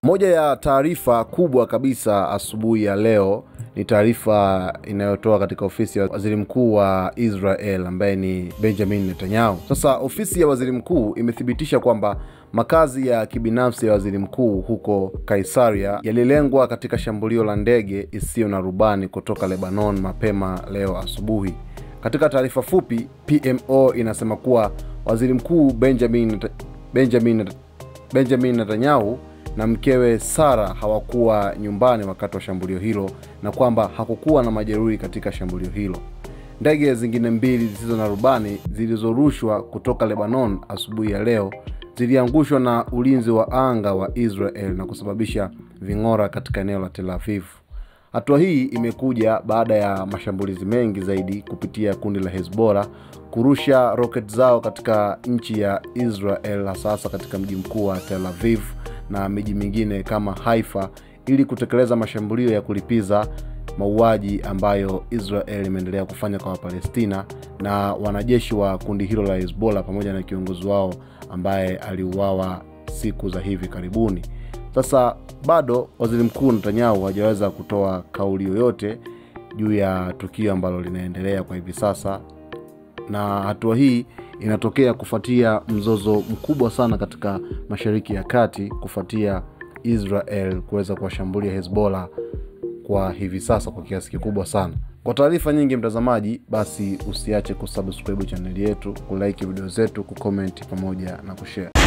Moja ya taarifa kubwa kabisa asubuhi ya leo ni taarifa inayotoa katika ofisi ya waziri mkuu wa Israel ambaye ni Benjamin Netanyahu. Sasa ofisi ya waziri mkuu imethibitisha kwamba makazi ya kibinafsi ya waziri mkuu huko Kaisaria yalilengwa katika shambulio la ndege isiyo na rubani kutoka Lebanon mapema leo asubuhi. Katika taarifa fupi, PMO inasema kuwa waziri mkuu Benjamin Benjamin Benjamin Netanyahu na mkewe Sara hawakuwa nyumbani wakati wa shambulio hilo na kwamba hakukuwa na majeruhi katika shambulio hilo. Ndege zingine mbili zisizo na rubani zilizorushwa kutoka Lebanon asubuhi ya leo ziliangushwa na ulinzi wa anga wa Israel na kusababisha ving'ora katika eneo la Tel Aviv. Hatua hii imekuja baada ya mashambulizi mengi zaidi kupitia kundi la Hezbollah kurusha roket zao katika nchi ya Israel hasa hasa katika mji mkuu wa Tel Aviv na miji mingine kama Haifa ili kutekeleza mashambulio ya kulipiza mauaji ambayo Israel imeendelea kufanya kwa Wapalestina na wanajeshi wa kundi hilo la Hezbollah pamoja na kiongozi wao ambaye aliuawa siku za hivi karibuni. Sasa bado waziri mkuu Netanyahu hajaweza kutoa kauli yoyote juu ya tukio ambalo linaendelea kwa hivi sasa, na hatua hii inatokea kufuatia mzozo mkubwa sana katika Mashariki ya Kati kufuatia Israel kuweza kuwashambulia Hezbollah kwa hivi sasa kwa kiasi kikubwa sana. Kwa taarifa nyingi, mtazamaji, basi usiache kusubscribe chaneli yetu, kulike video zetu, kucomment pamoja na kushare.